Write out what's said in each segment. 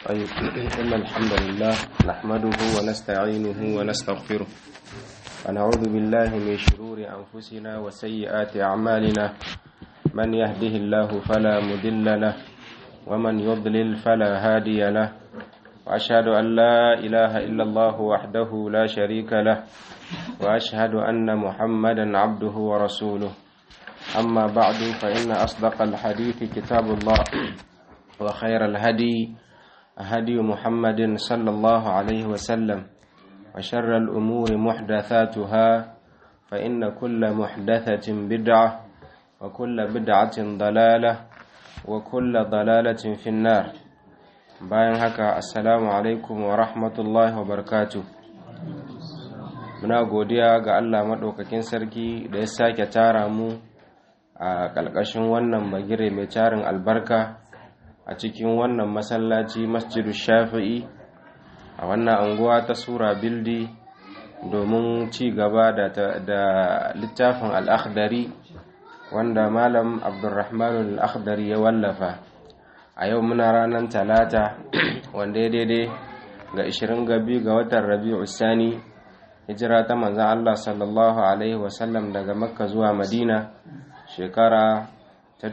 طيب إن الحمد لله نحمده ونستعينه ونستغفره ونعوذ بالله من شرور أنفسنا وسيئات أعمالنا من يهده الله فلا مضل له ومن يضلل فلا هادي له وأشهد أن لا إله إلا الله وحده لا شريك له وأشهد أن محمدا عبده ورسوله أما بعد فإن أصدق الحديث كتاب الله وخير الهدي هدي محمد صلى الله عليه وسلم وشر الأمور محدثاتها فإن كل محدثة بدعة وكل بدعة ضلالة وكل ضلالة في النار bayan haka assalamu alaikum wa rahmatullahi wa barakatu muna godiya ga Allah maɗaukakin sarki da ya sake tara mu a ƙalƙashin wannan bagire mai tarin albarka a cikin wannan masallaci masjidu shafi'i a wannan anguwa ta sura bildi domin ci gaba da littafin al'akhdari wanda malam abdulrahman al'akhdari ya wallafa a yau muna ranar talata wanda ya daidai ga 22 ga watan rabi'u sani hijira ta manzan Allah sallallahu alaihi wasallam daga makka zuwa madina shekara ta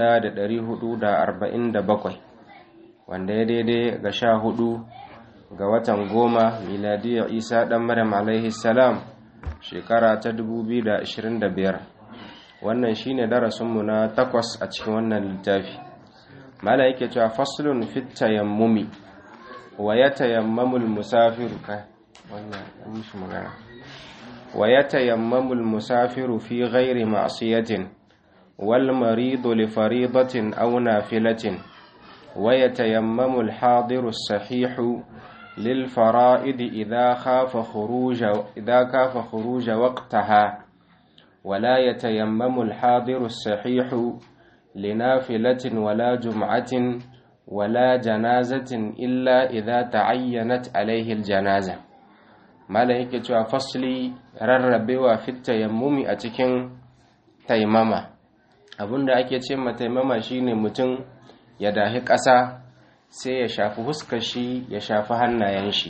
1447 wanda ya daidai ga sha hudu ga watan goma miladiyar isa dan maryam alaihi salam shekara ta 2025 wannan shine darasinmu na takwas a cikin wannan littafi mala yake cewa faslun fit tayammumi wa yatayammamul musafiru kai wannan an mishi magana wa yatayammamul musafiru fi ghairi ma'siyatin wal maridu li faridatin aw nafilatin wa yatayammamu al hadiru as-sahihu lil fara'id idha khafa khuruja idha kafa khuruja waqtaha ولا يتيمم الحاضر الصحيح لنافلة ولا جمعة ولا جنازة إلا إذا تعينت عليه الجنازة malaike cewa fasli rarrabewa fit tayammumi a cikin taimama abinda ake ce ma taimama shine mutum ya dahi ƙasa sai ya shafi huskar shi ya shafi hannayen shi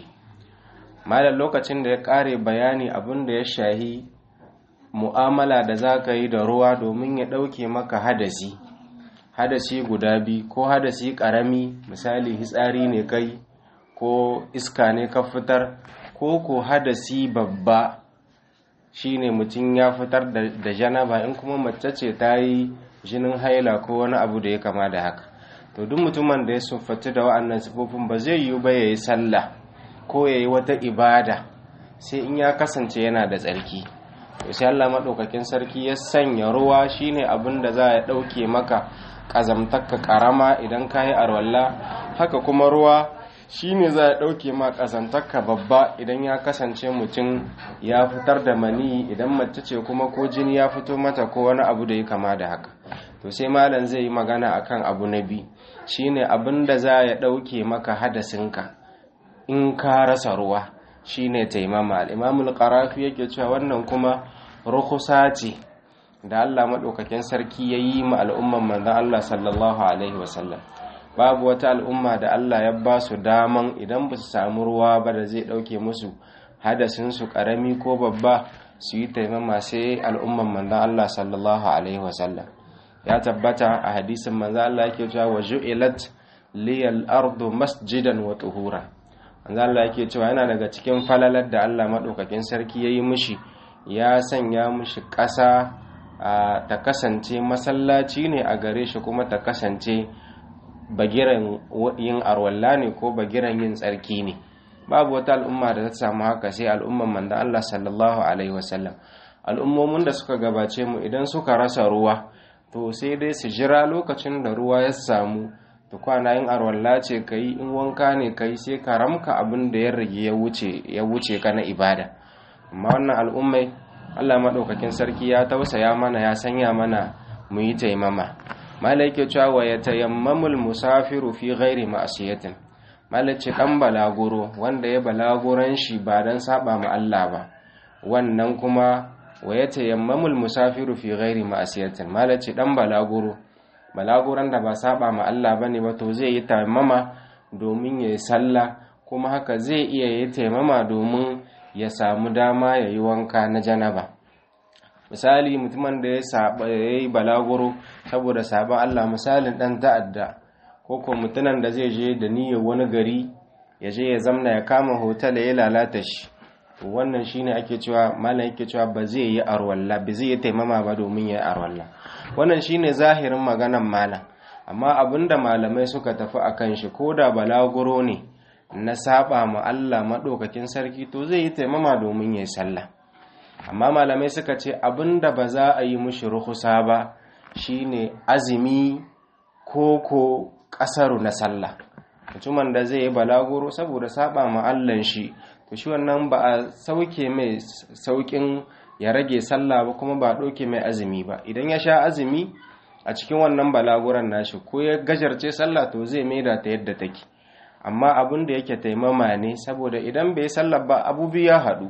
malam lokacin da ya ƙare bayani abinda ya shahi mu'amala da za ka yi da ruwa domin ya ɗauke maka hadasi hadasi guda biyu ko hadasi ƙarami misali hitsari ne kai ko iska ne ka fitar ko ko hadasi babba shine mutum ya fitar da janaba in kuma mace ce ta yi jinin haila ko wani abu da ya kama da haka to duk mutumin da ya siffatu da wa'annan sifofin ba zai yiwu ba ya yi sallah ko ya yi wata ibada sai in ya kasance yana da tsarki to sai Allah maɗaukakin sarki ya sanya ruwa shine abin da za ya ɗauke maka ƙazamtakka ƙarama idan ka yi arwalla haka kuma ruwa shine za ya ɗauke ma ƙazamtakka babba idan ya kasance mutum ya fitar da mani idan mace ce kuma ko jini ya fito mata ko wani abu da ya kama da haka to sai malam zai yi magana akan abu na biyu shine abin da za ya ɗauke maka hadasinka in ka rasa ruwa shine taimama al-imamul qarafi yake cewa wannan kuma rukusa ce da Allah maɗaukakin sarki ya yi ma al'umman manzan Allah sallallahu Alaihi wasallam babu wata al'umma da Allah ya ba su daman idan ba su samu ruwa ba da zai ɗauke musu hadasinsu ƙarami ko babba su yi taimama sai al'umman manzan Allah sallallahu Alaihi wasallam ya tabbata a hadisin manzan Allah yake cewa wa ju'ilat liyal ardu masjidan wa tuhura manzan Allah yake cewa yana daga cikin falalar da Allah maɗaukakin sarki ya yi mishi ya sanya mushi ƙasa ta kasance masallaci ne a gare shi kuma ta kasance bagiran yin arwalla ne ko bagiran yin tsarki ne babu wata al'umma da ta samu haka sai al'umman mandan Allah sallallahu alaihi wasallam al'ummomin da suka gabace mu idan suka rasa ruwa to sai dai su jira lokacin da ruwa ya samu to kwana yin arwalla ce kai in wanka ne kai sai ka ramka abin da ya rage ya wuce ka na ibada amma wannan al'ummai Allah maɗaukakin sarki ya tausaya mana ya sanya mana mu yi taimama malai ke cewa ya tayammamul musafiru fi ghairi ma'asiyatin malai ce ɗan balaguro wanda ya balaguran shi ba don saba ma Allah ba wannan kuma wa ya tayammamul musafiru fi ghairi ma'asiyatin malai ce ɗan balaguro balaguran da ba saba ma Allah bane ba to zai yi tayammama domin ya yi sallah kuma haka zai iya yi taimama domin ya samu dama ya yi wanka na janaba misali mutumin da ya yi balaguro saboda sabon Allah misalin ɗan ta'adda ko ko mutumin da zai je da niyyar wani gari ya je ya zamna ya kama hotel ya lalata shi wannan shine ake cewa malam yake cewa ba zai yi arwalla ba zai yi taimama ba domin ya yi arwalla wannan shine zahirin maganan malam amma abinda malamai suka tafi akan shi ko da balaguro ne na saba ma Allah maɗaukakin sarki to zai yi taimama domin ya yi sallah amma malamai suka ce abinda ba za a yi mushi ruhusa ba shine azumi ko ko ƙasaru na sallah mutumin da zai yi balaguro saboda saba ma Allah shi to shi wannan ba a sauke mai saukin ya rage sallah ba kuma ba ɗauke mai azumi ba idan ya sha azumi a cikin wannan balaguran nashi ko ya gajarce sallah to zai maida ta yadda take amma abin da yake taimama ne saboda idan bai sallah ba abu ya haɗu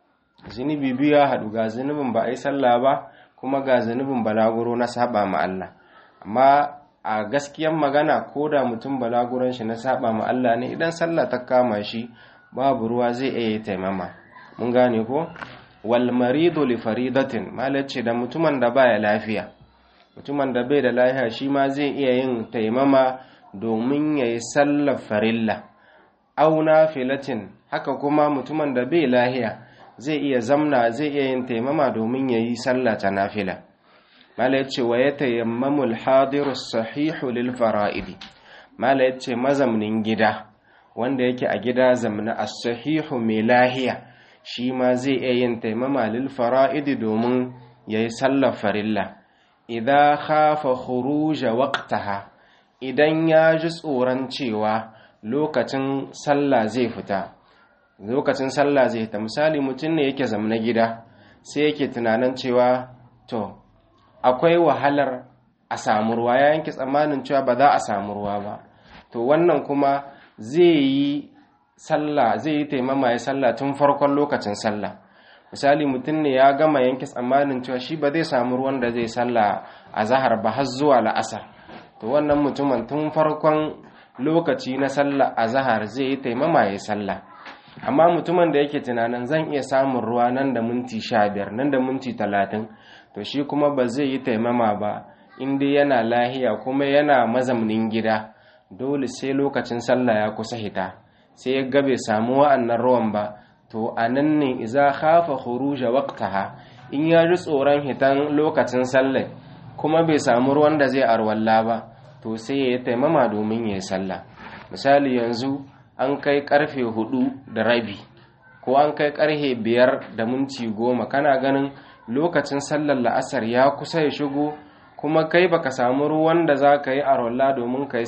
zunubi biyu ya haɗu ga zunubin ba a yi sallah ba kuma ga zunubin balaguro na saba ma Allah amma a gaskiyan magana ko da mutum balaguran shi na saba ma Allah ne idan sallah ta kama shi babu ruwa zai iya taimama mun gane ko wal maridu li faridatin malace da mutumin da baya lafiya mutumin da bai da lafiya shi ma zai iya yin taimama domin yayi sallar farilla aw nafilatin haka kuma mutumin da bai lafiya zai iya zamna zai iya yin taimama domin yayi sallah ta nafila mala yace wa yatayammamu al-hadiru sahihu lil fara'idi mala yace mazamnin gida wanda yake a gida zamna as-sahihu mai lahiya shi ma zai iya yin taimama lil fara'idi domin yayi sallar farilla idza khafa khuruj waqtaha idan ya ji tsoron cewa lokacin sallah zai fita lokacin sallah zai fita misali mutum ne yake zamna gida sai yake tunanin cewa to akwai wahalar a samu ruwa ya yanke tsammanin cewa ba za a samu ruwa ba to wannan kuma zai yi sallah zai yi taimama ya sallah tun farkon lokacin sallah misali mutum ne ya gama yanke tsammanin cewa shi ba zai samu ruwan da zai sallah a zahar ba har zuwa la'asar to wannan mutumin tun farkon lokaci na sallah a zahar zai yi taimama ya sallah amma mutumin da yake tunanin zan iya samun ruwa nan da minti sha biyar nan da minti talatin to shi kuma ba zai yi taimama ba inda yana lahiya kuma yana mazamnin gida dole sai lokacin sallah ya kusa hita sai ya gabe samu wa'annan ruwan ba to a nan ne iza khafa khuruja waqtaha in ya ji tsoron hitan lokacin sallah kuma bai samu ruwan da zai arwalla ba to sai ya yi taimama domin ya yi sallah misali yanzu an kai karfe hudu da rabi ko an kai karfe biyar da minti goma kana ganin lokacin sallar la'asar ya kusa ya shigo kuma kai baka samu ruwan da za ka yi arwalla domin ka yi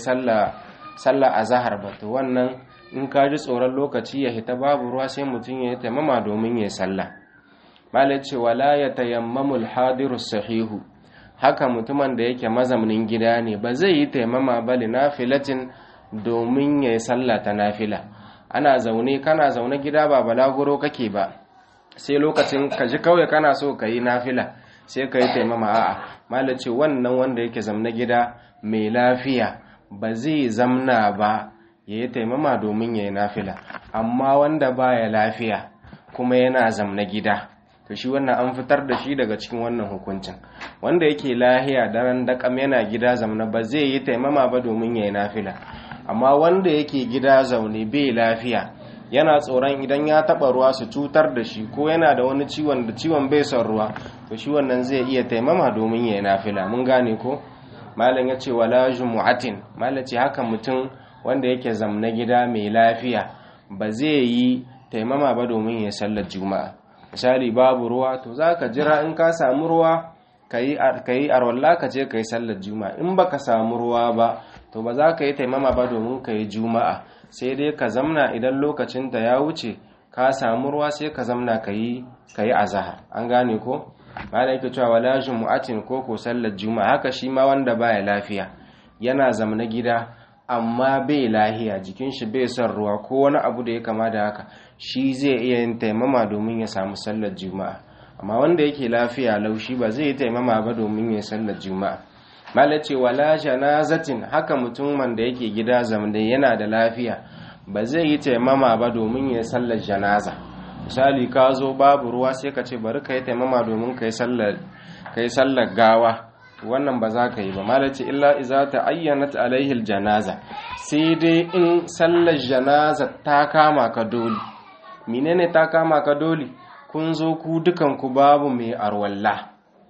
sallah a zahar ba to wannan in ka ji tsoron lokaci ya hita babu ruwa sai mutum ya yi taimama domin ya yi sallah malai ce wala ya tayammamul hadiru sahihu haka mutumin da yake mazamnin gida ne ba zai yi taimama ba li nafilatin domin ya yi sallah ta nafila ana zaune kana zaune gida ba balaguro kake ba sai lokacin ka ji kawai kana so ka yi nafila sai ka yi taimama a'a malai ce wannan wanda yake zamna gida mai lafiya ba zai zamna ba ya yi taimama domin ya yi nafila amma wanda baya lafiya kuma yana zamna gida to shi wannan an fitar da shi daga cikin wannan hukuncin wanda yake lahiya daren dakam yana gida zamna ba zai yi taimama ba domin ya yi nafila amma wanda yake gida zaune bai lafiya yana tsoron idan ya taba ruwa su cutar da shi ko yana da wani ciwon da ciwon bai son ruwa to shi wannan zai iya taimama domin ya yi nafila mun gane ko malam ya ce wala jumu'atin malam ce haka mutum wanda yake zamna gida mai lafiya ba zai yi taimama ba domin ya sallar juma'a misali babu ruwa to za ka jira in ka samu ruwa ka yi arwalla ka je ka yi sallar juma'a in ba ka samu ruwa ba to ba za ka yi taimama ba domin ka yi juma'a sai dai ka zamna idan lokacinta ya wuce ka samu ruwa sai ka zamna ka yi azahar an gane ko ba da yake cewa wala jumu'atin ko ko sallar juma'a haka shi ma wanda baya lafiya yana zamna gida amma bai lahiya jikin shi bai son ruwa ko wani abu da ya kama da haka shi zai iya yin taimama domin ya samu sallar juma'a amma wanda yake lafiya laushi ba zai yi taimama ba domin ya sallar juma'a malace wala janazatin haka mutumin da yake gida zamne yana da lafiya ba zai yi taimama ba domin ya sallar janaza misali ka zo babu ruwa sai ka ce bari ka yi taimama domin ka yi sallar gawa wannan ba za ka yi ba malace illa iza ta ayyanat alaihil janaza sai dai in sallar janaza ta kama ka dole menene ta kama ka dole kun zo ku dukanku babu mai arwalla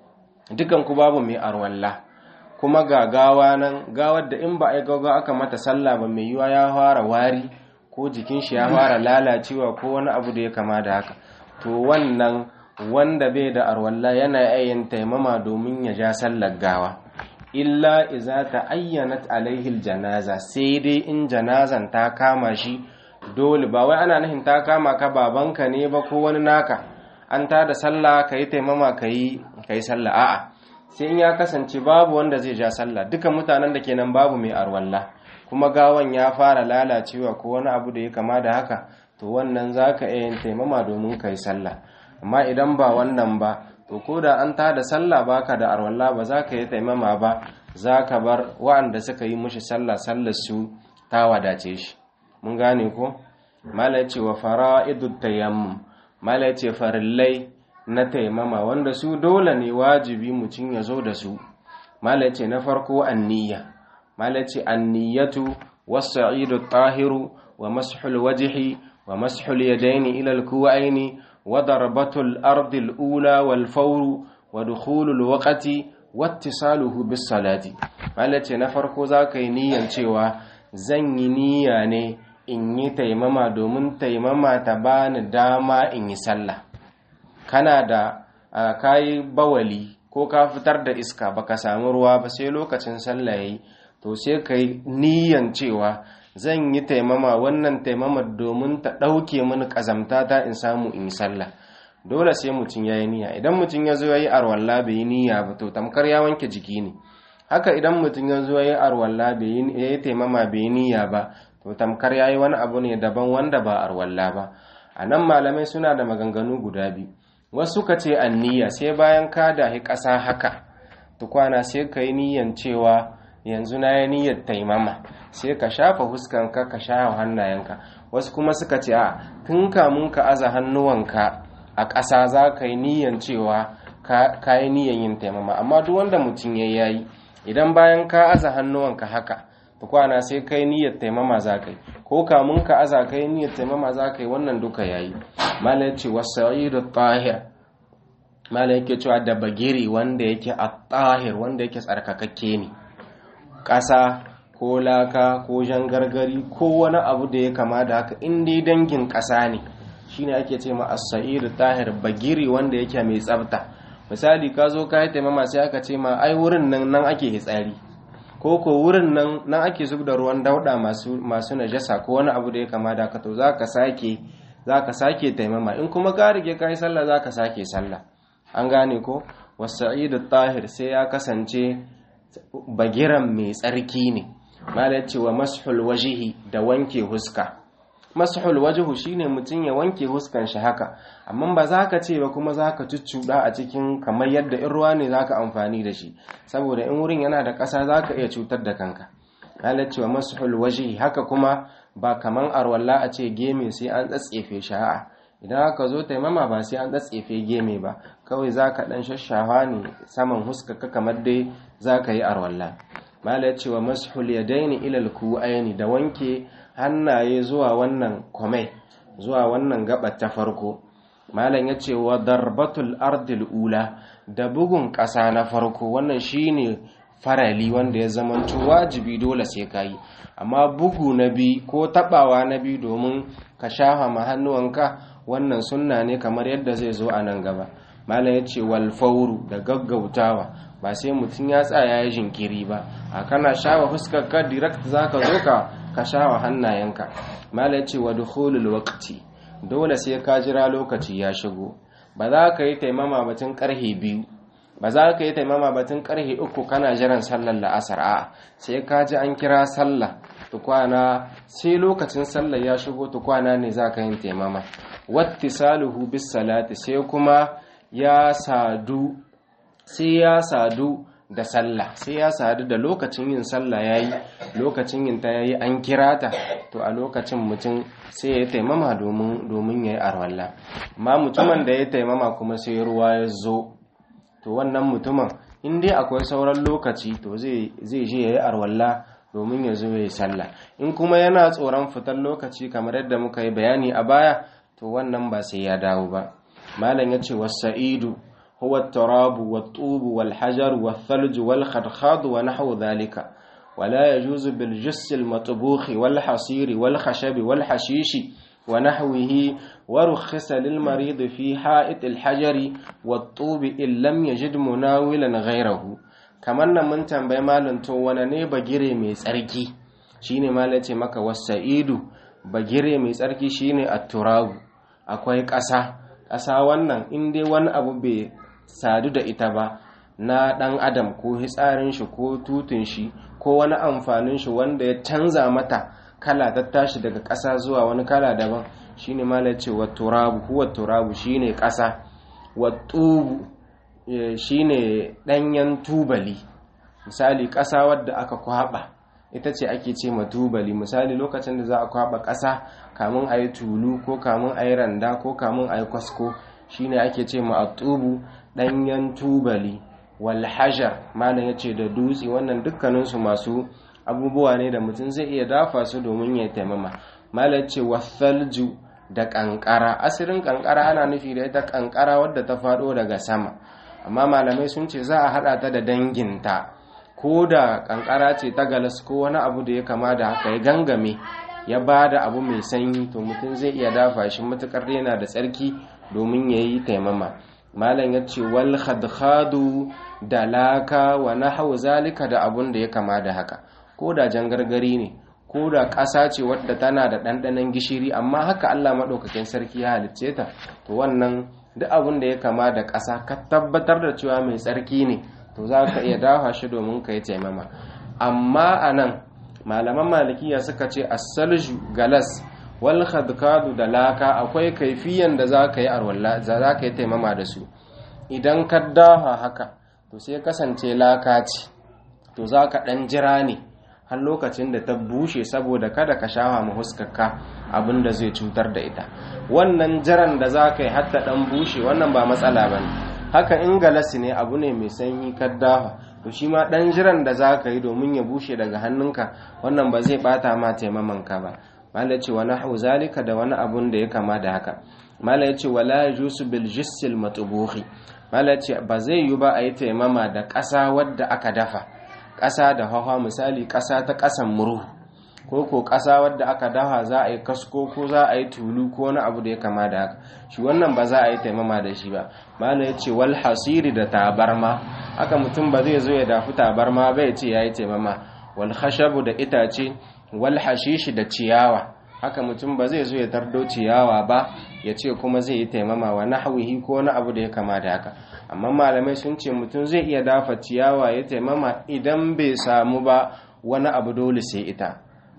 dukanku babu mai arwalla kuma ga gawa nan gawar da in ba a yi gawa aka mata sallah ba mai yiwa ya fara wari ko jikin shi ya fara lalacewa ko wani abu da ya kama da haka to wannan wanda bai da arwalla yana yayin taimama domin ya ja sallar gawa illa iza ta ayyanat alaihil janaza sai dai in janazan ta kama shi dole ba wai ana nufin ta kama ka babanka ne ba ko wani naka an ta da sallah ka yi taimama ka yi sallah a'a sai in ya kasance babu wanda zai ja sallah duka mutanen da kenan babu mai arwalla kuma gawan ya fara lalacewa ko wani abu da ya kama da haka to wannan za ka iya yin taimama domin ka yi sallah amma idan ba wannan ba to ko da an ta da sallah baka da arwalla ba za ka yi taimama ba za ka bar wa'anda suka yi mushi sallah sallar su ta wadace shi mun gane ko mala ce wa fara'idut tayammum mala ce farillai na taimama wanda su dole ne wajibi mutum ya zo da su mala ce na farko anniya mala ce anniyatu was-sa'idu tahiru wa mashul wajhi wa mashul yadaini ila al-kuwaini wa darbatul ardi al-ula wal fawru wa dukhulul waqti wattisaluhu bis salati mala ce na farko zaka yi niyyar cewa zan yi niyya ne in yi taimama domin taimama ta bani dama in yi sallah kana da kayi bawali ko ka fitar da iska baka samu ruwa ba sai lokacin sallah yayi to sai kai niyyan cewa zan yi taimama wannan taimama domin ta ɗauke mini ƙazamta ta in samu in yi sallah dole sai mutum ya yi niyya idan mutum ya zo ya yi arwalla bai yi niyya ba to tamkar ya wanke jiki ne haka idan mutum ya zo ya yi arwalla bai yi taimama bai yi niyya ba to tamkar ya yi wani abu ne daban wanda ba arwalla ba a nan malamai suna da maganganu guda biyu wasu ka ce niyya sai bayan ka dahi ƙasa haka tukwana sai ka yi niyyan cewa yanzu na yi niyyar taimama sai ka shafa huskanka ka shafa hannayenka wasu kuma suka ce a tun kamun ka aza hannuwanka a ƙasa za ka yi niyyan cewa ka yi niyyan yin taimama amma duk wanda mutum ya yayi idan bayan ka aza hannuwanka haka kwana sai kai niyyar taimama za ka yi ko kamun ka aza kai niyyar taimama za ka yi wannan duka yayi mala yace wasa'idu tahir mala yake cewa da bagiri wanda yake at-tahir wanda yake tsarkakakke ne ƙasa ko laka ko jangargari ko wani abu da ya kama da haka in dai dangin ƙasa ne shine ake ce ma as-sa'idu tahir bagiri wanda yake mai tsafta misali ka zo ka yi taimama sai aka ce ma ai wurin nan nan ake hitsari ko ko wurin nan nan ake zub da ruwan dauda masu masu najasa ko wani abu da ya kama da ka to zaka sake zaka sake taimama in kuma ka rige kai sallah zaka sake sallah an gane ko wasa'idu tahir sai ya kasance bagiran mai tsarki ne mala cewa mashul wajihi da wanke huska mashul wajihu shine mutum ya wanke huskan shi haka amma ba za ka ce ba kuma za ka cuccuɗa a cikin kamar yadda in ruwa ne za ka amfani da shi saboda in wurin yana da ƙasa za ka iya cutar da kanka mala cewa mashul wajihi haka kuma ba kaman arwalla a ce geme sai an tsatsefe shi a'a idan aka zo taimama ba sai an tsatsefe geme ba kawai za ka ɗan shashawa ne saman huskaka kamar dai za ka yi arwalla mala ya ce wa mashul ya daini ilal ku'aini da wanke hannaye zuwa wannan kwamai zuwa wannan gabar ta farko malam ya ce wa darbatul ardil ula da bugun ƙasa na farko wannan shine farali wanda ya zamanto wajibi dole sai ka yi amma bugu na biyu ko tabawa na biyu domin ka shafa ma hannuwanka wannan sunna ne kamar yadda zai zo a nan gaba malam ya ce walfauru da gaggautawa ba sai mutum ya tsaya ya jinkiri ba a kana shawa fuskar ka direct za ka zo ka ka shawa hannayenka malam ya ce wa dukhulul waqti dole sai ka jira lokaci ya shigo ba za ka yi taimama batun karhe biyu ba za ka yi taimama batun karhe uku kana jiran sallar la'asar a sai ka ji an kira sallah tukwana sai lokacin sallar ya shigo tukwana ne za ka yin taimama wattisaluhu bis salati sai kuma ya sadu sai ya sadu da sallah sai ya sadu da lokacin yin sallah yayi lokacin yin ta yayi an kira ta to a lokacin mutum sai ya taimama domin domin yayi arwalla amma mutumin da ya taimama kuma sai ruwa ya zo to wannan mutumin in dai akwai sauran lokaci to zai zai je yayi arwalla domin ya zo yayi sallah in kuma yana tsoron fitar lokaci kamar yadda muka yi bayani a baya to wannan ba sai ya dawo ba malam yace was-sa'idu هو التراب والطوب والحجر والثلج والخدخاد ونحو ذلك ولا يجوز بالجس المطبوخ والحصير والخشب والحشيش ونحوه ورخص للمريض في حائط الحجر والطوب إن لم يجد مناولا غيره كمان من تنبي مالن تو ونني بجري مي tsarki shine malace maka wasaidu bagire mai tsarki shine at-turab akwai ƙasa ƙasa wannan in dai wani abu bai sadu da ita ba na ɗan adam ko hitsarin shi ko tutun shi ko wani amfanin shi wanda ya canza mata kala ta tashi daga ƙasa zuwa wani kala daban shine malai ce wa turabu huwa turabu shine ƙasa wa tubu shine ɗanyen tubali misali ƙasa wadda aka kwaba ita ce ake ce ma tubali misali lokacin da za a kwaba ƙasa kamun a yi tulu ko kamun a yi randa ko kamun a yi kwasko shine ake ce ma atubu ɗanyen tubali walhajar malam ya ce da dutse wannan dukkaninsu masu abubuwa ne da mutum zai iya dafa su domin ya taimama malam ce wasalju da ƙanƙara asirin ƙanƙara ana nufi da ita ƙanƙara wadda ta faɗo daga sama amma malamai sun ce za a haɗa ta da danginta ko da ƙanƙara ce ta galas ko wani abu da ya kama da haka ya gangame ya ba da abu mai sanyi to mutum zai iya dafa shi matuƙar yana da tsarki domin ya yi taimama malam ya ce wal khadkhadu da laka wa nahwu zalika da abun da ya kama da haka ko da jangargari ne ko da ƙasa ce wadda tana da ɗanɗanon gishiri amma haka Allah maɗaukakin sarki ya halicce ta to wannan duk abun da ya kama da ƙasa ka tabbatar da cewa mai tsarki ne to za ka iya dafa shi domin ka yi taimama amma a nan malaman malikiya suka ce asalju galas wal khadkadu da laka akwai kaifiyan da za ka yi arwalla za ka yi taimama da su idan ka daha haka to sai kasance laka ce to za ka ɗan jira ne har lokacin da ta bushe saboda kada ka shawa ma huskarka abin da zai cutar da ita wannan jiran da za ka yi hatta ɗan bushe wannan ba matsala ba ne haka in galasi ne abu ne mai sanyi ka daha to shi ma ɗan jiran da za ka yi domin ya bushe daga hannunka wannan ba zai ɓata ma taimamanka ba mala ce wani hau zalika da wani abun da ya kama da haka mala ya ce wala yajusu bil jissil matubuhi mala ce ba zai yi ba a yi taimama da ƙasa wadda aka dafa ƙasa da hawa misali ƙasa ta ƙasan murhu ko ko ƙasa wadda aka dafa za a yi kasko ko za a yi tulu ko wani abu da ya kama da haka shi wannan ba za a yi taimama da shi ba mala ya ce wal hasiri da tabarma haka mutum ba zai zo ya dafi tabarma ba ya ce ya yi taimama wal khashabu da itace wal hashishi da ciyawa haka mutum ba zai zo ya tardo ciyawa ba ya ce kuma zai yi taimama wa nahwihi ko wani abu da ya kama da haka amma malamai sun ce mutum zai iya dafa ciyawa ya taimama idan bai samu ba wani abu dole sai ita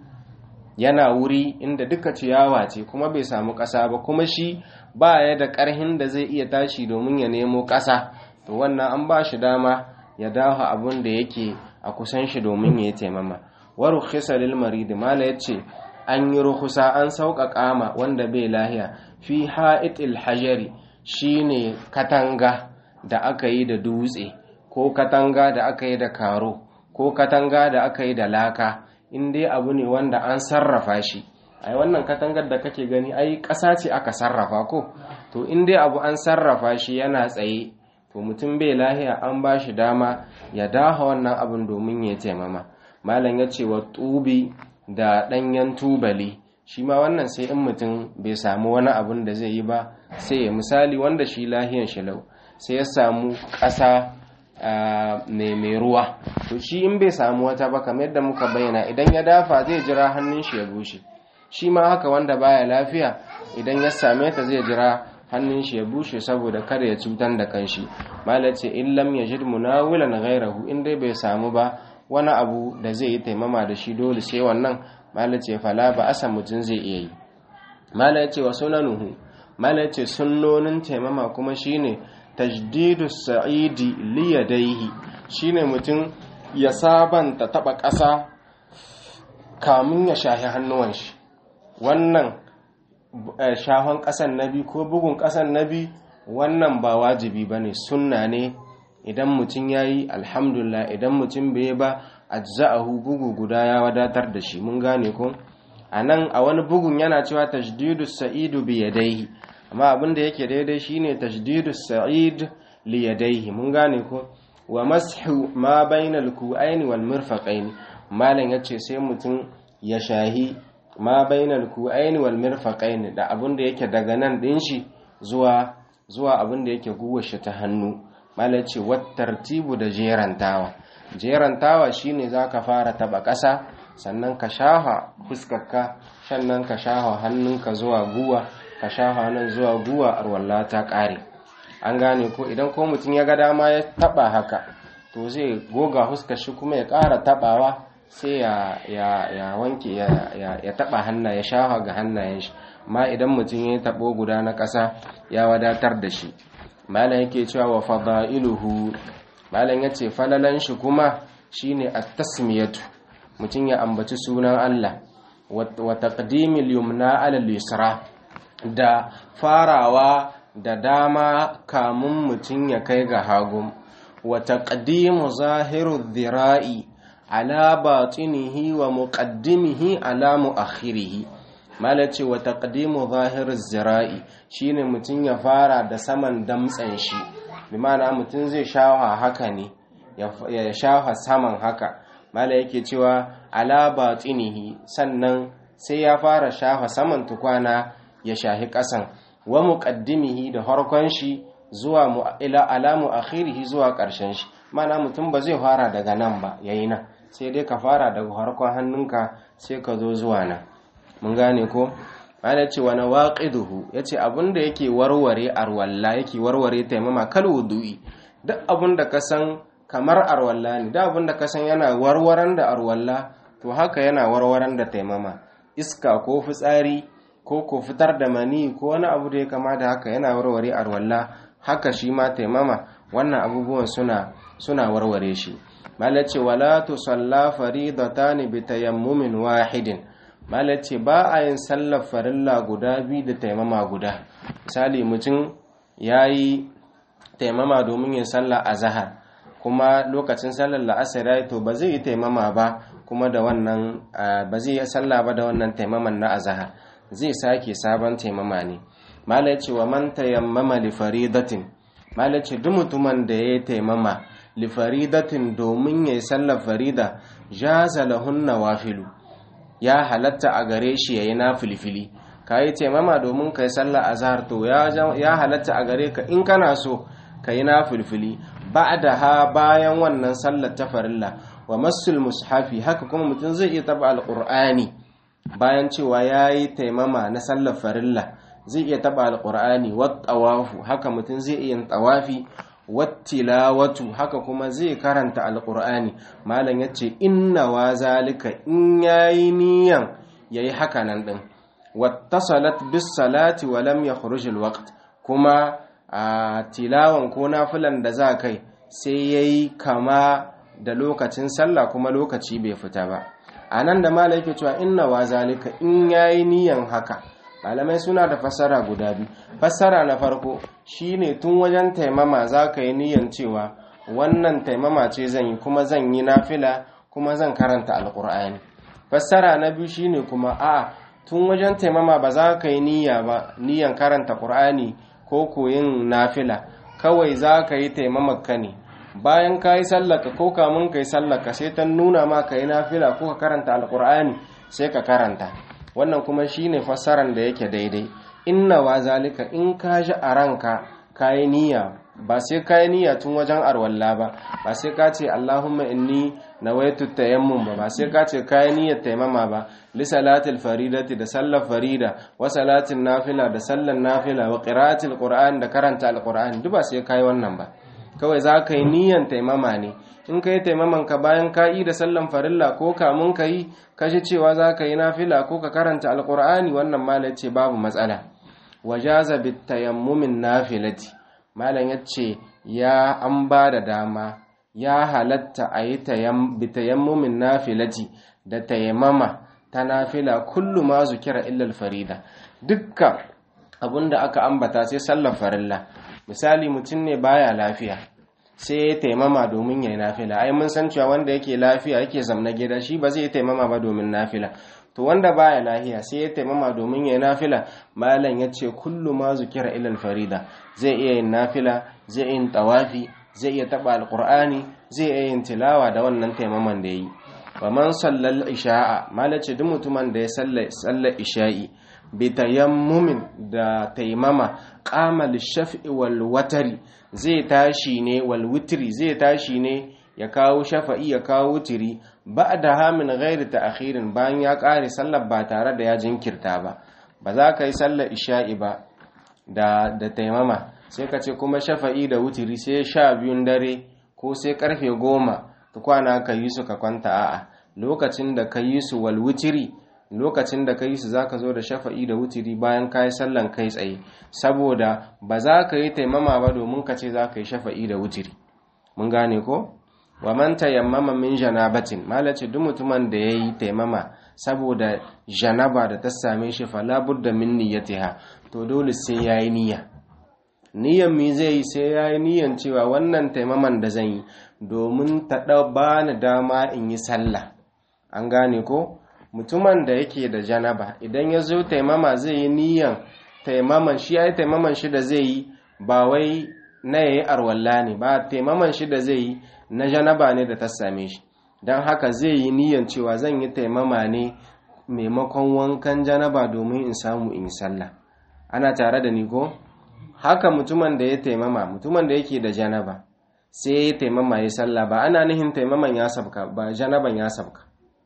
yana wuri inda duka ciyawa ce kuma bai samu ƙasa ba kuma shi ba ya da ƙarhin da zai iya tashi domin ya nemo ƙasa to wannan an ba shi dama ya dafa abun da yake a kusan shi domin ya yi taimama wa rukhisa lil marid mala yace an yi ruhusa an sauƙaƙa ma wanda bai lahiya fi ha'itil hajari shine katanga da aka yi da dutse ko katanga da aka yi da karo ko katanga da aka yi da laka in dai abu ne wanda an sarrafa shi ai wannan katangar da kake gani ai ƙasa ce aka sarrafa ko to in dai abu an sarrafa shi yana tsaye to mutum bai lahiya an ba shi dama ya daha wannan abin domin ya taimama malam ya ce wa tubi da ɗanyen tubali shi ma wannan sai in mutum bai samu wani abin da zai yi ba sai ya misali wanda shi lahiyan shi lau sai ya samu ƙasa ne mai ruwa to shi in bai samu wata ba kamar yadda muka bayyana idan ya dafa zai jira hannun shi ya bushe shi ma haka wanda baya lafiya idan ya same ta zai jira hannun shi ya bushe saboda kada ya cutar da kanshi malace in lam yajid munawilan ghayrahu in dai bai samu ba wani abu da zai yi taimama da shi dole sai wannan malace fala ba asa mutum zai iya yi malace wa sunanuhu malace sunnonin taimama kuma shine tajdidu sa'idi liyadaihi shine mutum ya sabanta taba ƙasa kamun ya shahi hannuwan shi wannan shahon ƙasan nabi ko bugun ƙasan nabi wannan ba wajibi ba ne sunna ne idan mutum ya yi alhamdulillah idan mutum bai ba ajza'ahu bugu guda ya wadatar da shi mun gane ko a nan a wani bugun yana cewa tajdidu sa'idu bi yadaihi amma abin da yake daidai shine tajdidu sa'id li yadaihi mun gane ko wa mashu ma bainal ku'aini wal mirfaqaini malam yace sai mutum ya shahi ma bainal ku'aini wal mirfaqaini da abin da yake daga nan din shi zuwa zuwa abin da yake guwar shi ta hannu malam yace wat tartibu da jerantawa jerantawa shine zaka fara taba ƙasa sannan ka shafa fuskarka sannan ka shafa hannunka zuwa guwa ka shafa nan zuwa guwa arwalla ta ƙare an gane ko idan ko mutum ya ga dama ya taba haka to zai goga fuskar shi kuma ya ƙara tabawa sai ya ya ya wanke ya ya, ya taba hanna ya shafa ga hannayen shi amma idan mutum ya tabo guda na ƙasa ya wadatar da shi malam yake cewa wa fadailuhu malam yace falalan shi kuma shine at-tasmiyatu mutum ya ambaci sunan Allah wa taqdimil yumna ala al-yusra da farawa da dama kamun mutum ya kai ga hagu wa taqdimu zahiru dhira'i ala batinihi wa muqaddimihi ala muakhirihi malace wa taqdimu zahiru dhira'i shine mutum ya fara da saman damtsan shi bi ma'ana mutum zai shawa haka ne ya shafa saman haka mala yake cewa ala batinihi sannan sai ya fara shafa saman tukwana ya shahi ƙasan wa muqaddimihi da harkon shi zuwa ila alamu akhirihi zuwa ƙarshen shi mana mutum ba zai fara daga nan ba yayi nan sai dai ka fara daga harkon hannunka sai ka zo zuwa nan mun gane ko mala ce wani waqiduhu yace abinda yake warware arwalla yake warware taimama kal wudu'i duk abinda ka san kamar arwalla ne da abin da kasan yana warwaran da arwalla to haka yana warwaran da taimama iska ko fitsari ko ko fitar da mani ko wani abu da ya kama da haka yana warware arwalla haka shi ma taimama wannan abubuwan suna suna warware shi malace wala tusalla faridatan bi tayammumin wahidin malace ba a yin sallar farilla guda biyu da taimama guda misali mutum yayi taimama domin yin sallah azhar kuma lokacin sallar la'asar ya to ba zai yi taimama ba kuma da wannan ba zai yi sallah ba da wannan taimaman na azahar zai sake sabon taimama ne malai ce wa man tayammama li faridatin malai ce duk mutumin da ya taimama li faridatin domin ya yi sallar farida jaza lahun nawafilu ya halatta a gare shi yayi na filfili ka yi taimama domin ka yi sallar azahar to ya halatta a gare ka in kana so ka yi na filfili ha bayan wannan sallar ta farilla wa masul mushafi haka kuma mutum zai iya taba alqur'ani bayan cewa yayi taimama na sallar farilla zai iya taba alqur'ani wat tawafu haka mutum zai iya tawafi wat tilawatu haka kuma zai karanta alqur'ani malam yace inna wa zalika in yayi niyan yayi haka nan din wattasalat bis salati wa lam yakhruj alwaqt kuma a tilawan ko nafilan da za kai sai ya yi kama da lokacin sallah kuma lokaci bai fita ba a nan da mala yake cewa inna wa zalika in ya yi niyan haka malamai suna da fassara guda biyu fassara na farko shine tun wajen taimama za ka yi niyan cewa wannan taimama ce zan yi kuma zan yi nafila kuma zan karanta alkur'ani fassara na biyu shine kuma a tun wajen taimama ba za ka yi niyya ba niyan karanta qur'ani ko koyin nafila kawai za ka yi taimamaka ne bayan ka yi sallaka ko kamun ka yi sallaka sai ta nuna ma ka yi nafila ko ka karanta alkur'ani sai ka karanta wannan kuma shine fassaran da yake daidai inna wa zalika in ka ji a ranka ka yi niyya ba sai ka yi niyya tun wajen arwalla ba ba sai ka ce allahumma inni nawaitu tayammum ba ba sai ka ce ka yi niyyar taimama ba li salatil faridati da sallar farida wa salatin nafila da sallar nafila wa qira'atil qur'an da karanta alqur'ani duk ba sai ka yi wannan ba kawai za ka yi niyyar taimama ne in ka yi taimaman ka bayan ka yi da sallan farilla ko kamun ka yi ka ji cewa za ka yi nafila ko ka karanta alqur'ani wannan malai ce babu matsala wajaza bit tayammumin nafilati malam yace ya an ba da dama ya halatta a yi bitayammumin nafilati da tayammama ta nafila kullu ma zukira illal farida dukkan abinda aka ambata sai sallar farilla misali mutum ne baya lafiya sai ya taimama domin ya yi nafila ai mun san cewa wanda yake lafiya yake zamna gida shi ba zai taimama ba domin nafila to wanda baya lafiya sai ya taimama domin ya yi nafila malam ya ce kullu ma zukira illal farida zai iya yin nafila zai yin tawafi zai iya taba alqur'ani zai iya yin tilawa da wannan taimaman da yi wa man sallal isha'a malace duk mutumin da ya sallar isha'i bi tayammumin da taimama qama lishaf'i wal watari zai tashi ne wal witri zai tashi ne ya kawo shafa'i ya kawo wutiri ba'da hamin ghairi ta'khirin bayan ya kare sallar ba tare da ya jinkirta ba ba za ka yi sallar isha'i ba da da taimama sai ka ce kuma shafa'i da wutiri sai sha biyun dare ko sai karfe goma ta kwana ka yi su ka kwanta a'a lokacin da ka yi su wal wutiri lokacin da ka yi su za ka zo da shafa'i da wutiri bayan ka yi sallan kai tsaye saboda ba za ka yi taimama ba domin ka ce za ka yi shafa'i da wutiri mun gane ko wa man tayammama min janabatin malace duk mutumin da yayi taimama saboda janaba da ta same shi fala budda min niyyatiha to dole sai yayi niyya niyyan mi zai yi sai yayi niyyan cewa wannan taimaman da zan yi domin ta ba ni dama in yi sallah an gane ko mutumin da yake da janaba idan ya zo taimama zai yi niyan taimaman shi ya yi taimaman shi da zai yi ba wai na yayi arwalla ne ba taimaman shi da zai yi na janaba ne da ta same shi don haka zai yi niyan cewa zan yi taimama ne maimakon wankan janaba domin in samu in yi sallah ana tare da ni ko haka mutumin da ya taimama mutumin da yake da janaba sai ya taimama ya sallah ba ana nihin taimaman ya sabka ba janaban ya sabka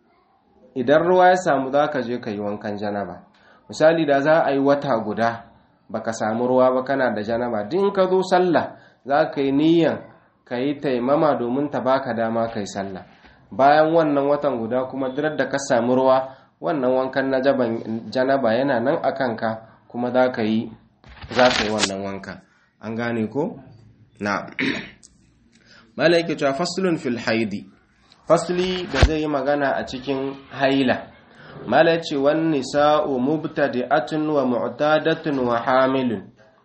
idan ruwa ya samu za ka je ka yi wankan janaba misali da za a yi wata guda baka samu ruwa ba kana da janaba din ka zo sallah za ka yi niyan ka yi taimama domin ta baka dama ka yi sallah bayan wannan watan guda kuma dirar da ka samu ruwa wannan wankan na janaba yana nan a kanka kuma za ka yi za ka yi wannan wanka an gane ko na malaiki cewa faslun fil haidi fasli da zai yi magana a cikin haila mala ce wan nisa'u mubtadi'atun wa mu'tadatun wa hamilun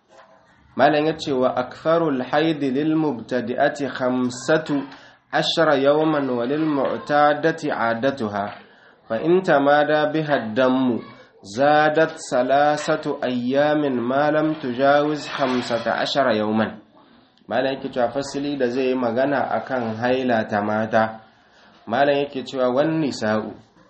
malan ya ce wa aktharul haidi lil mubtadi'ati khamsatu ashara yawman wa lil mu'tadati 'adatuha fa in tamada biha dammu zadat salasatu ayyamin ma lam tujawiz 15 yawman malan yake cewa fasli da zai yi magana akan haila ta mata malam yake cewa wan nisa'u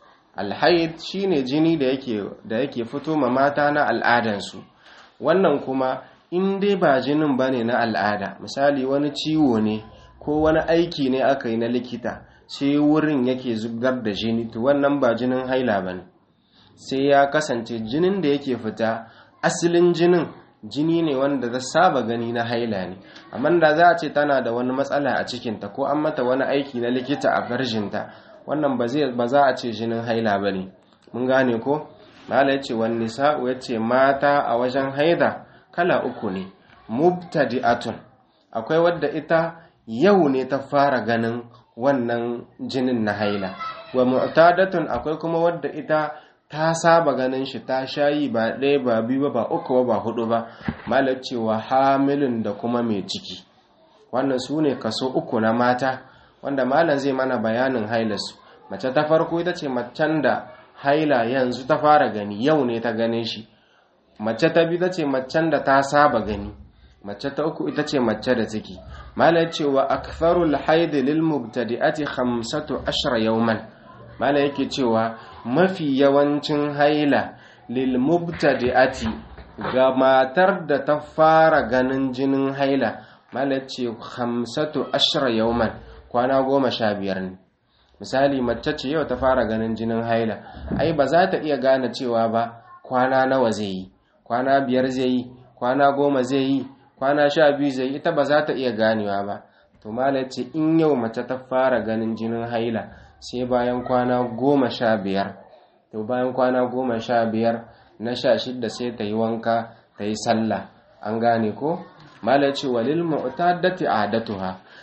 alhaid shine jini da yake da yake fito ma mata na al'adansu wannan kuma in dai ba jinin bane na al'ada misali wani ciwo ne ko wani aiki ne aka yi na likita sai wurin yake zubar da jini to wannan ba jinin haila bane sai ya kasance jinin da yake fita asalin jinin jini ne wanda ta saba gani na haila ne amma da za a ce tana da wani matsala a cikinta ko an mata wani aiki na likita a farjinta wannan ba za a ce jinin haila ba ne mun gane ko mala ya ce wani nisa'u ya ce mata a wajen haida kala uku ne mubtadi'atun akwai wadda ita yau ne ta fara ganin wannan jinin na haila wa mu'tadatun akwai kuma wadda ita ta saba ganin shi ta shayi ba ɗaya ba biyu ba ba uku ba hudu ba malar cewa hamilin da kuma mai ciki wannan su ne kaso uku na mata wanda malam zai mana bayanin hailarsu mace ta farko ita ce macen da haila yanzu ta fara gani yau ne ta gane shi mace ta biyu ita ce macen da ta saba gani mace ta uku ita ce mace da ciki malar cewa aktharul haidi lil mubtadi'ati khamsatu ashra yawman mala yake cewa mafi yawancin haila lil mubtadi'ati ga matar da ta fara ganin jinin haila mala ce hamsatu ashra yawman kwana goma sha biyar ne misali mace ce yau ta fara ganin jinin haila ai ba za ta iya gane cewa ba kwana nawa zai yi kwana biyar zai yi kwana goma zai yi kwana sha biyu zai yi ita ba za ta iya ganewa ba to mala ce in yau mace ta fara ganin jinin haila sai bayan kwana goma sha biyar to bayan kwana goma sha biyar na sha shidda sai ta yi wanka ta yi sallah an gane ko mala ce walil mu'tadati adatuha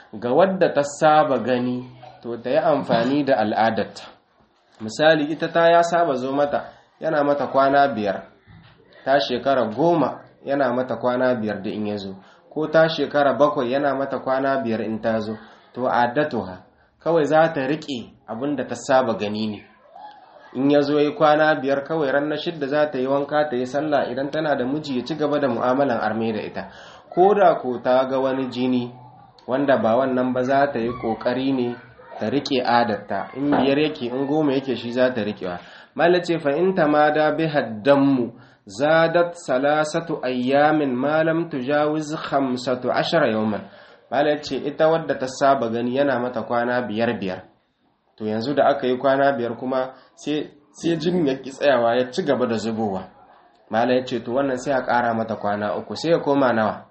ga wadda ta saba gani to ta yi amfani da al'adarta misali ita ta ya saba zo mata yana mata kwana biyar ta shekara goma yana mata kwana biyar da in ya zo ko ta shekara bakwai yana mata kwana biyar in ta zo to addatuha kawai za ta riƙe abin da ta saba gani ne in ya zo yi kwana biyar kawai ran na shidda za ta yi wanka ta yi sallah idan tana da miji ya ci gaba da mu'amalan arme da ita ko da ko ta ga wani jini wanda ba wannan ba za ta yi ƙoƙari ne ta riƙe adarta in biyar yake in goma yake shi za ta riƙewa malace fa in tamada bi haddanmu zadat salasatu ayyamin malam tujawiz khamsatu ashara yawman malace ita wadda ta saba gani yana mata kwana biyar biyar to yanzu da aka yi kwana biyar kuma sai jinin ya ki tsayawa ya ci gaba da zubowa mala ya ce to wannan sai a ƙara mata kwana uku sai ya koma nawa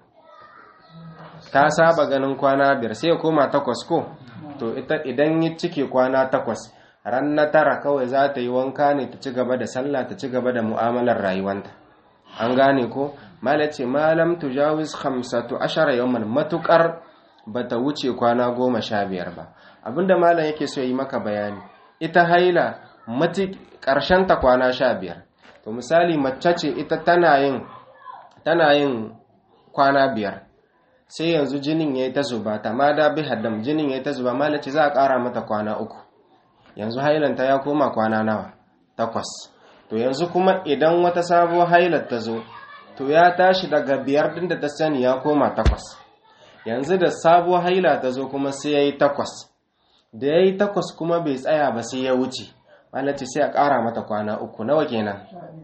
ta saba ganin kwana biyar sai ya koma takwas ko to ita idan ya cike kwana takwas ran na tara kawai za ta yi wanka ne ta ci gaba da sallah ta ci gaba da mu'amalar rayuwanta an gane ko mala ce malam tujawiz khamsatu ashara yawman matukar bata wuce kwana goma sha biyar ba abinda malam yake so yi maka bayani ita haila mati ƙarshen ta kwana sha biyar to misali mace ce ita tana yin tana yin kwana biyar sai yanzu jinin ya yi ta zuba ta ma da bi haddam jinin ya yi ta zuba malam ce za a ƙara mata kwana uku yanzu hailanta ya koma kwana nawa takwas to yanzu kuma idan wata sabuwar hailar ta zo to ya tashi daga biyar ɗin da ta sani ya koma takwas yanzu da sabuwar haila ta zo kuma sai ya yi takwas da ya yi takwas kuma bai tsaya ba sai ya wuce malaci sai a ƙara mata kwana uku nawa kenan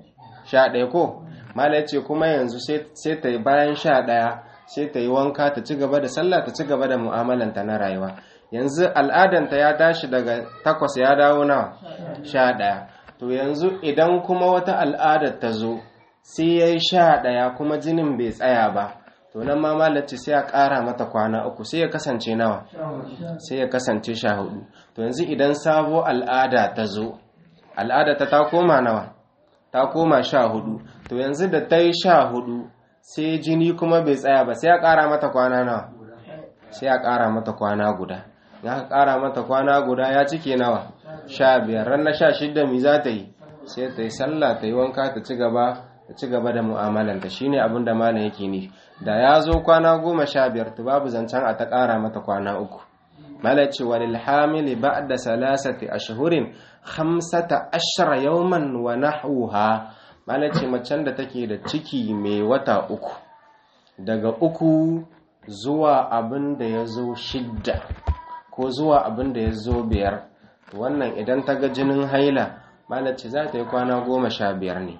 sha ɗaya ko malaci kuma yanzu sai ta yi bayan sha ɗaya sai ta yi wanka ta ci gaba da sallah ta ci gaba da mu'amalanta na rayuwa yanzu al'adanta ya tashi daga takwas ya dawo nawa sha ɗaya to yanzu idan kuma wata al'adar ta zo sai ya yi sha ɗaya kuma jinin bai tsaya ba to nan ma malaci sai a ƙara mata kwana uku sai ya kasance nawa sai ya kasance sha hudu to yanzu idan sabo al'ada ta zo al'ada ta ta koma nawa ta koma sha hudu to yanzu da ta yi sha hudu sai jini kuma bai tsaya ba sai a ƙara mata kwana nawa sai a ƙara mata kwana guda ya ka ƙara mata kwana guda ya cike nawa sha biyar ran na sha shidda mi za ta yi sai ta yi sallah ta yi wanka ta ci gaba ta ci gaba da mu'amalanta shine abin da malam yake ni da ya zo kwana goma sha biyar to babu zancen a ta ƙara mata kwana uku malam ce walil hamili ba'da salasati ashhurin khamsata ashara yawman wa nahwuha malam ce macen da take da ciki mai wata uku daga uku zuwa abin da ya zo shidda ko zuwa abin da ya zo biyar wannan idan ta ga jinin haila malam ce za ta yi kwana goma sha biyar ne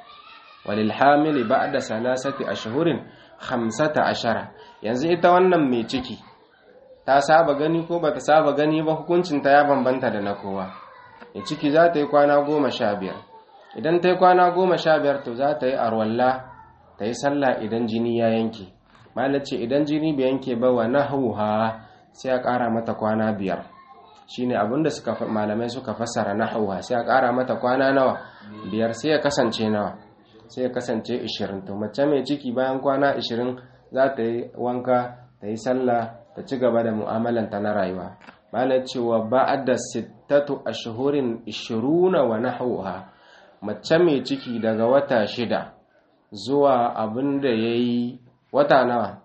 walilhamili ba'da salasati ashhurin khamsata ashara yanzu ita wannan mai ciki ta saba gani ko bata saba gani ba hukuncin ta ya bambanta da na kowa mai ciki za ta yi kwana goma sha biyar idan ta yi kwana goma sha biyar to za ta yi arwalla ta yi sallah idan jini ya yanke malace idan jini bai yanke ba wa nahauha sai a ƙara mata kwana biyar shine abinda suka malamai suka fassara nahauha sai a ƙara mata kwana nawa biyar sai ya kasance nawa sai ya kasance 20 to mace mai ciki bayan kwana 20 za ta yi wanka ta yi sallah ta ci gaba da mu'amalanta na rayuwa malar cewa ba'da sittatu ashhurin 20 wa nahwuha mace mai ciki daga wata shida zuwa abin da yayi wata nawa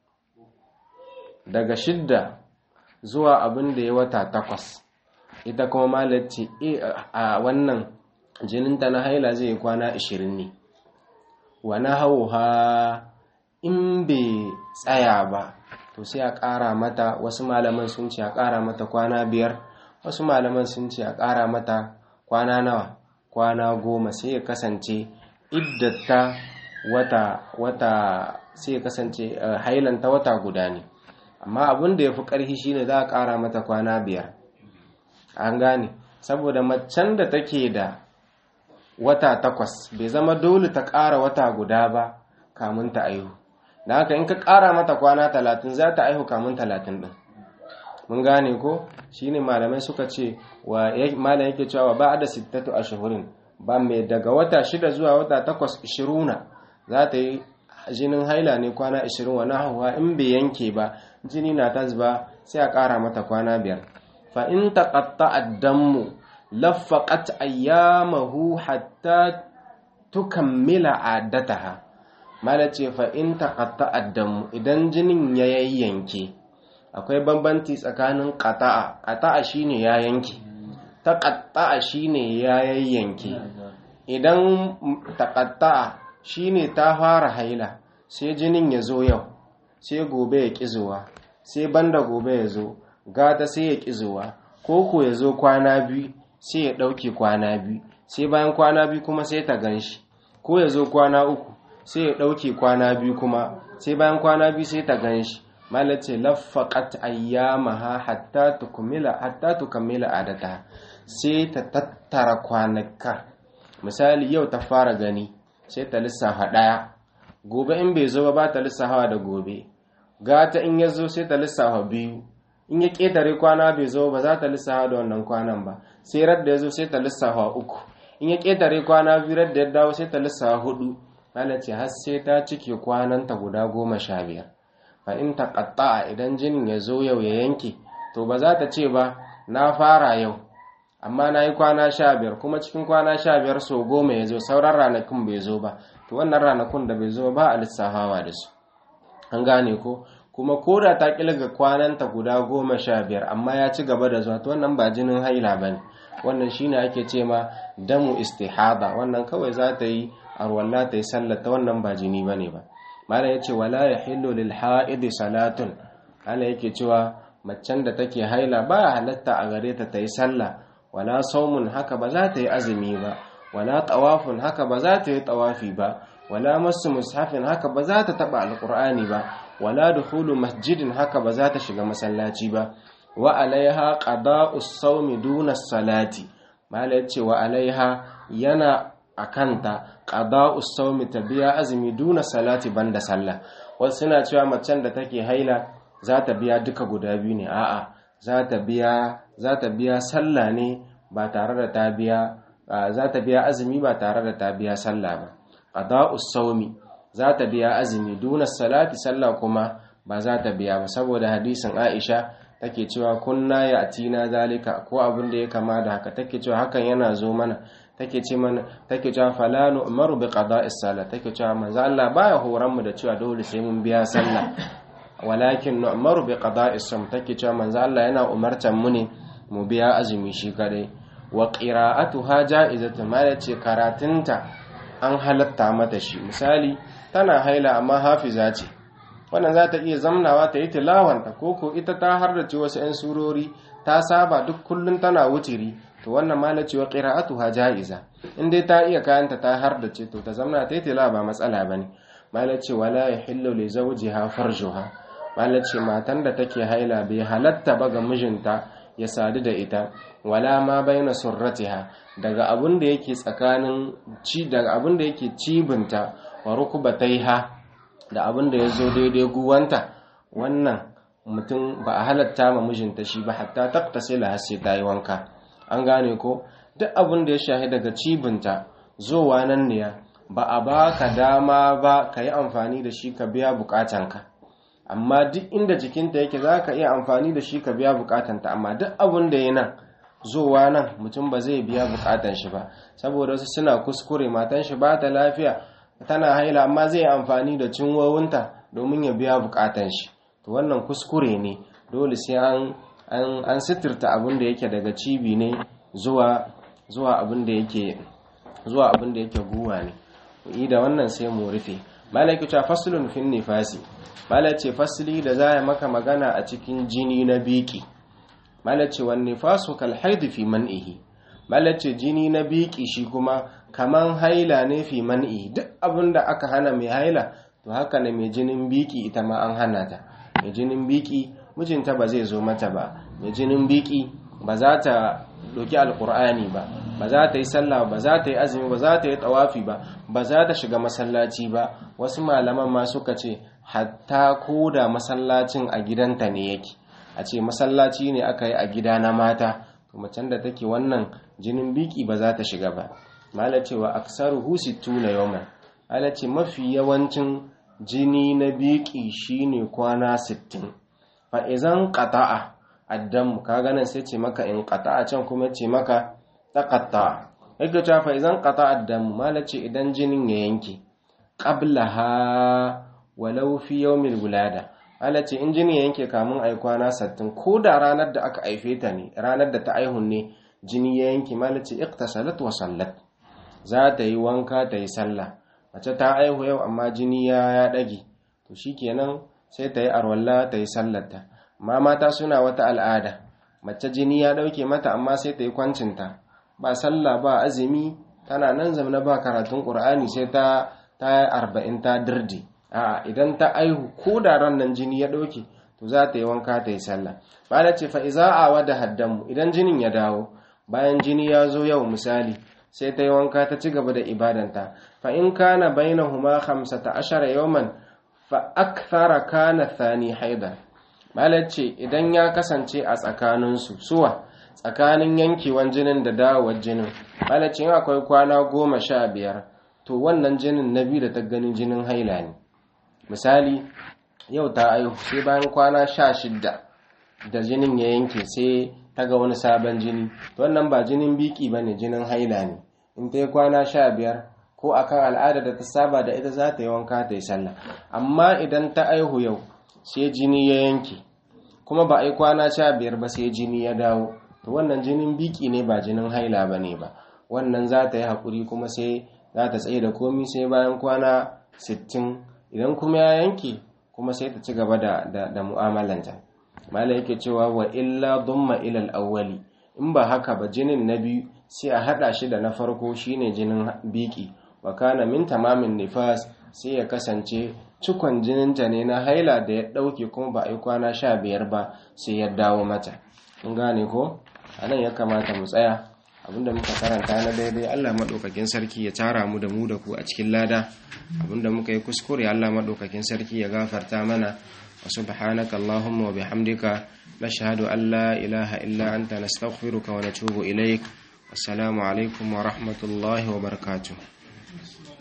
daga shidda zuwa abin da ya wata takwas ita kuma malar ce a wannan jininta na haila zai kwana 20 ne wani hauha in bai tsaya ba to sai a ƙara mata wasu malaman sun ce a ƙara mata kwana biyar wasu malaman sun ce a ƙara mata kwana nawa kwana goma sai ya kasance iddata wata wata sai ya kasance hailanta wata guda ne amma abin da ya fi ƙarfi shine za a ƙara mata kwana biyar an gane saboda macen da take da wata takwas bai zama dole ta ƙara wata guda ba kamun ta aihu da haka in ka ƙara mata kwana talatin za ta aihu kamun talatin ɗin mun gane ko shine malamai suka ce wa malam yake cewa ba da sittatu a shahurin ba mai daga wata shida zuwa wata takwas ishiruna za ta yi jinin haila ne kwana ishirin wa nahuwa in bai yanke ba jini na ta zuba sai a ƙara mata kwana biyar fa in taqatta'a dammu laffaqat ayyamahu hatta tukammila adataha mala ce fa in taqatta'a dammu idan jinin ya yayyanke akwai bambanci tsakanin qata'a qata'a shine ya yanke taqatta'a shine ya yayyanke idan taqatta'a shine ta fara haila sai jinin ya zo yau sai gobe ya kizuwa sai banda gobe ya zo gata sai ya kizuwa koko ya zo kwana biyu sai ya ɗauke kwana biyu sai bayan kwana biyu kuma sai ta ganshi ko ya zo kwana uku sai ya ɗauke kwana biyu kuma sai bayan kwana biyu sai ta ganshi malace laffaqat ayyamaha hatta tukmila hatta tukammila adata sai ta tattara kwanaka misali yau ta fara gani sai ta lissafa ɗaya gobe in bai zo ba ta lissafa da gobe gata in ya zo sai ta lissafa biyu in ya ƙetare kwana bai zo ba za ta lissafa da wannan kwanan ba sai radda ya zo sai ta lissafa uku in ya ƙetare kwana biyu radda ya dawo sai ta lissafa hudu ce har sai ta cike kwananta guda goma sha biyar fa in ta ƙatta'a idan jinin ya zo yau ya yanke to ba za ta ce ba na fara yau amma na yi kwana sha biyar kuma cikin kwana sha biyar so goma ya zo sauran ranakun bai zo ba to wannan ranakun da bai zo ba a lissafawa da su an gane ko kuma ko da ta kilga kwananta guda goma sha biyar amma ya ci gaba da zuwa to wannan ba jinin haila ba ne wannan shine ake ce ma damu istihada wannan kawai za ta yi arwalla ta yi sallata wannan ba jini ba ne ba malam ya ce wala ya hillu lil ha'idi salatun malam yake cewa macen da take haila ba halatta a gare ta ta yi sallah wala saumun haka ba za ta yi azumi ba wala tawafun haka ba za ta yi tawafi ba wala masu mushafin haka ba za ta taba alqur'ani ba wala dukhulu masjidin haka ba za ta shiga masallaci ba wa alaiha qada'us sawmi duna salati mala yace wa alaiha yana akanta qada'us sawmi ta biya azumi duna salati banda sallah wasu suna cewa macen da take haila za ta biya duka guda biyu ne a'a za ta biya za ta biya sallah ne ba tare da ta biya za ta biya azumi ba tare da ta biya sallah ba qada'us sawmi za ta biya azumi duna salati sallah kuma ba za ta biya ba saboda hadisin Aisha take cewa kunna ya atina zalika ko abin da ya kama da haka take cewa hakan yana zo mana take ce mana take cewa fala nu'maru bi qada'is salat take cewa manzo Allah baya horan mu da cewa dole sai mun biya sallah walakin nu'maru bi qada'is sum take cewa manzo Allah yana umartan mu ne mu biya azumi shi kadai wa qira'atuha ja'izatu ma yace karatunta an halatta mata shi misali tana haila amma hafiza ce wannan za ta iya zamnawa ta yi tilawanta ko ko ita ta hardace wasu 'yan surori ta saba duk kullum tana wutiri to wannan malaci wa qira'atuha ja'iza in dai ta iya kayanta ta hardace to ta zamna ta yi tilawa ba matsala bane malaci wala yahillu li zawjiha farjuha malaci matan da take haila bai halatta ba ga mijinta ya sadu da ita wala ma baina surratiha daga abun da yake tsakanin ci daga abun da yake cibinta wa rukubataiha da abin da ya zo daidai guwanta wannan mutum ba a halatta ma mijinta shi ba hatta taktasila har sai ta yi wanka an gane ko duk abin da ya shahi daga cibinta zowa nan ne ba a ba ka dama ba ka yi amfani da shi ka biya bukatanka amma duk inda jikinta yake za ka iya amfani da shi ka biya bukatanta amma duk abin da ya nan zowa nan mutum ba zai biya bukatan shi ba saboda wasu suna kuskure matan shi ba ta lafiya tana haila amma zai amfani da cinwowinta domin ya biya bukatan shi to wannan kuskure ne dole sai an an an sitirta abin da yake daga cibi ne zuwa zuwa abin da yake zuwa abin da yake guwa ne yi da wannan sai mu rufe malaki ta faslun fin nifasi malace fasli da za ya maka magana a cikin jini na biki malace wan nifasu kal haid fi man'ihi malace jini na biki shi kuma kaman haila ne fi man'i duk abin da aka hana mai haila to haka ne mai jinin biki ita ma an hana ta mai jinin biki mijinta ba zai zo mata ba mai jinin biki ba za ta doki alkur'ani ba ba za ta yi sallah ba za ta yi azumi ba za ta yi tawafi ba ba za ta shiga masallaci ba wasu malaman ma suka ce hatta ko da masallacin a gidanta ne yake a ce masallaci ne aka yi a gida na mata to macen da take wannan jinin biki ba za ta shiga ba mala cewa aksaruhu sittuna yawman ala ce mafi yawancin jini na biki shine kwana 60 fa izan qata'a addamu kaga nan sai ce maka in qata'a can kuma ce maka taqatta yake cewa fa izan qata'a addamu malace idan jinin ya yanke qablaha walau fi yawmil wulada malace in jini ya yanke kamun ai kwana 60 ko da ranar da aka aife ta ne ranar da ta aihun ne jini ya yanke malace iqtasalat wa sallat za ta yi wanka ta yi sallah mace ta aihu yau amma jini ya ya dage to shikenan sai ta yi arwalla ta yi sallarta amma mata suna wata al'ada mace jini ya dauke mata amma sai ta yi kwancinta ba sallah ba azumi tana nan zamana ba karatun qur'ani sai ta ta arba'in ta dirdi a idan ta aihu ko da ran nan jini ya dauke to za ta yi wanka ta yi sallah ba da ce fa iza awa da haddamu idan jinin ya dawo bayan jini ya zo yau misali sai ta yi wanka ta ci gaba da ibadanta fa in kana bainahuma 15 yawman fa akthara kana thani haida ce idan ya kasance a tsakaninsu suwa tsakanin yankewan jinin da dawowar jinin ce in akwai kwana goma sha biyar to wannan jinin na biyu da ta ganin jinin haila ne misali yau ta aihu sai bayan kwana sha shidda da jinin ya yanke sai ta ga wani sabon jini to wannan ba jinin biki ba ne jinin haila ne in ta yi kwana sha biyar ko akan al'ada da ta saba da ita za ta yi wanka ta yi sallah amma idan ta aihu yau sai jini ya yanke kuma ba a yi kwana sha biyar ba sai jini ya dawo to wannan jinin biki ne ba jinin haila ba ne ba wannan za ta yi haƙuri kuma sai za ta tsaye da komi sai bayan kwana sittin idan kuma ya yanke kuma sai ta ci gaba da, da, mu'amalanta mala yake cewa wa illa dumma ilal awwali in ba haka ba jinin na biyu sai a haɗa shi da na farko shine jinin biki wa kana min tamamin nifas sai ya kasance cikon jininta ne na haila da ya ɗauke kuma ba a yi kwana sha biyar ba sai ya dawo mata kun gane ko a nan ya kamata mu tsaya abinda muka karanta na daidai allah maɗaukakin sarki ya tara mu da mu da ku a cikin lada abinda muka yi kuskure allah maɗaukakin sarki ya gafarta mana wa subhanaka allahumma wa bihamdika nashhadu an la ilaha illa anta nastaghfiruka wa natubu ilaik wassalamu alaikum wa rahmatullahi wa barakatuh